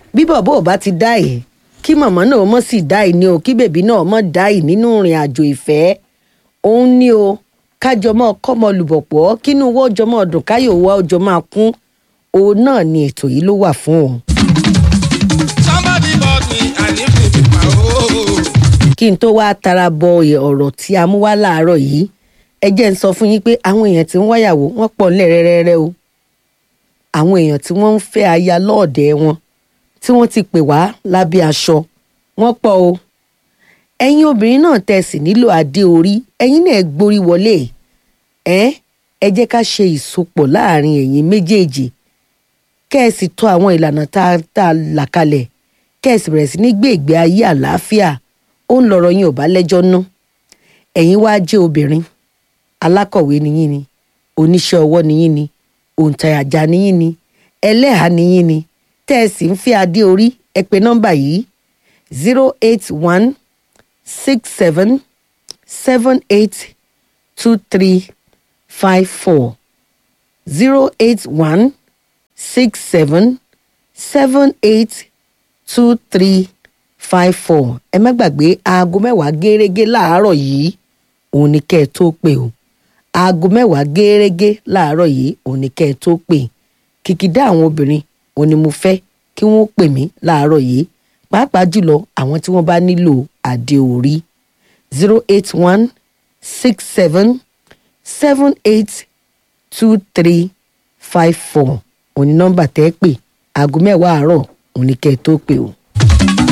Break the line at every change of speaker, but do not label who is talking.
bí bọ̀bọ̀ ò bá ti dá ẹ̀ kí màmá náà mọ̀ sí dá ẹ̀ ní o kí bèbí náà mọ̀ dá ẹ̀ nínú ìrìn àjò ìfẹ́ òun ní o kájọ mọ́ kọ́mọ lùbọ̀pọ̀ kínú owó ọjọ́ mọ́ ọdún káyọ̀ owó ọjọ́ máa kún òun náà ni ètò yìí ló wà fún o.
Somebody bought me and if me be my own.
kí n tó wáá tara bọ ọ̀rọ̀ tí a mú wá láàárọ̀ yìí ẹ jẹ́ ń sọ fún yín pé àwọn èèyàn tí ń wáyàwó wọ́n pọ̀ ńlẹ̀ rẹ́rẹ́rẹ́ o àwọn èèyàn tí wọ́n ń fẹ́ aya lọ́ọ̀dẹ̀ wọn tí wọ́n ti pè wá lábẹ́ aṣọ wọ́n pọ̀ o ẹ̀yin obìnrin náà tẹ́ sì nílò adé orí ẹ̀yin náà gborí wọlé ẹ ẹ jẹ́ ká ṣe ìsopọ̀ láàrin ẹ̀yin méjèèjì kẹ́ ẹ sì tọ́ àwọn ìlànà tá a tá a là kalẹ̀ kẹ́ ẹ sì bẹ̀rẹ̀ sí ní gbé ìgbé ayé àlàáfíà ó ń lọ̀rọ̀ yín ò bá lẹ́jọ́ ná ẹ̀yin wá jẹ́ obìnrin alákọ̀wé niyín ni oníṣẹ́ ọwọ́ niyín ni òǹtajà niyín ni ẹlẹ́hàá niyín ni tẹ́ ẹ sì ń fi adé orí ẹ pè nọ́mbà yìí zero eight one six seven seven eight two three five four zero eight one six seven seven eight two three five four ẹ má gbàgbé aago mẹ́wàá gẹ́rẹ́gẹ́ láàárọ̀ yìí òun ni kẹ́ ẹ tó pè o aago mẹ́wàá gẹ́rẹ́gẹ́ láàárọ̀ yìí òun ni kẹ́ ẹ tó pè kìkìdá àwọn obìnrin òun ni mo fẹ́ kí wọ́n pè mí láàárọ̀ yìí pàápàá jùlọ àwọn tí wọ́n bá nílò àdé orí zero eight one six seven seven eight two three five four òun ni nọ́mbà tẹ́ ẹ pè aago mẹ́wàá àárọ̀ òun ni kẹ́ ẹ tó pè o.